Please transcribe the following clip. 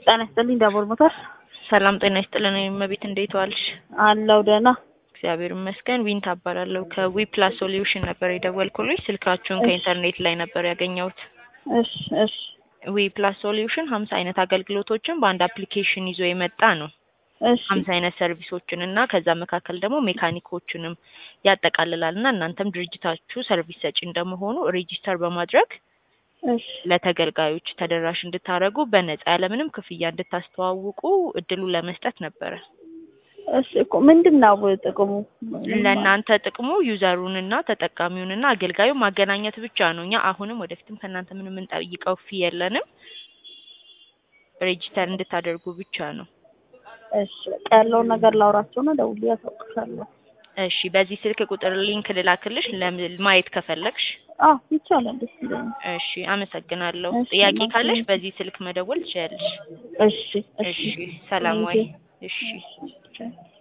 ጤና ይስጥልኝ ዳቦር ሞተር ሰላም ጤና ይስጥልን እመቤት እንዴት ዋልሽ? አለው ደህና እግዚአብሔር ይመስገን። ዊን ታባላለሁ ከዊ ፕላስ ሶሉሽን ነበር የደወልኩልሽ። ስልካችሁን ከኢንተርኔት ላይ ነበር ያገኘሁት። እሺ እሺ ዊ ፕላስ ሶሉሽን ሀምሳ አይነት አገልግሎቶችን በአንድ አፕሊኬሽን ይዞ የመጣ ነው። እሺ ሀምሳ አይነት ሰርቪሶችን እና ከዛ መካከል ደግሞ ሜካኒኮችንም ያጠቃልላል እና እናንተም ድርጅታችሁ ሰርቪስ ሰጪ እንደመሆኑ ሬጂስተር በማድረግ እሺ ለተገልጋዮች ተደራሽ እንድታደርጉ በነጻ ያለምንም ክፍያ እንድታስተዋውቁ እድሉን ለመስጠት ነበረ። እሺ እኮ ምንድን ነው ጥቅሙ? ለእናንተ ጥቅሙ ዩዘሩንና ተጠቃሚውንና አገልጋዩ ማገናኘት ብቻ ነው። እኛ አሁንም ወደፊትም ከእናንተ ምንም የምንጠይቀው ፊ የለንም። ሬጂስተር እንድታደርጉ ብቻ ነው። እሺ በቃ ያለውን ነገር ላውራቸውና ደውዬ ያሳውቅሻለሁ። እሺ፣ በዚህ ስልክ ቁጥር ሊንክ ልላክልሽ ለም- ማየት ከፈለግሽ። አዎ ይቻላል፣ ደስ ይለኛል። እሺ፣ አመሰግናለሁ። እሺ፣ ጥያቄ እናቴ። ካለሽ በዚህ ስልክ መደወል ትችያለሽ። እሺ እሺ፣ ሰላም ወይ? እሺ እሺ